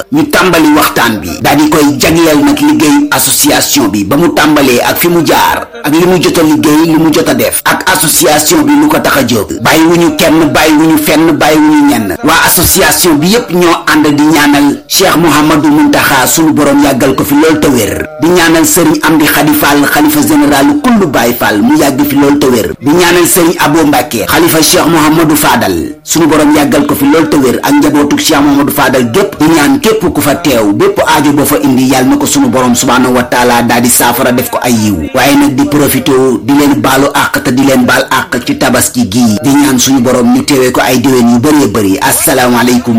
ñu tàmbali waxtaan bi daal di koy jagleel nag liggéey association bi ba mu tàmbalee ak fi mu jaar ak li mu jot a liggéey li mu jot a def ak association bi lu ko tax a jóg bàyyi wu ñu kenn bàyyi wu ñu fenn bàyyi wu ñu ñenn waa association bi yépp ñoo ànd di ñaanal Cheikh Mouhamadou Muntaxa sunu borom yàggal ko fi lool te wér di ñaanal sëriñ Amdi Xadi Fall xalifa général kullu Baay Fall mu yàgg fi lool te wér di ñaanal sëriñ Abo Mbàkke xalifa Cheikh Mouhamadou Fadal sunu borom yàggal ko fi lool te wér ak njabootu Cheikh Mouhamadou Fadal gépp di ñaan képp ku fa teew bépp aajo boo fa indi yàlla na ko sunu borom subhaanahu wa taala daal di saafara def ko ay yiw waaye nag di profité di leen baalu àq te di leen baal àq ci tabaski gii di ñaan suñu borom ñu teewee ko ay déwén yu bëree bëri asalaamaaleykum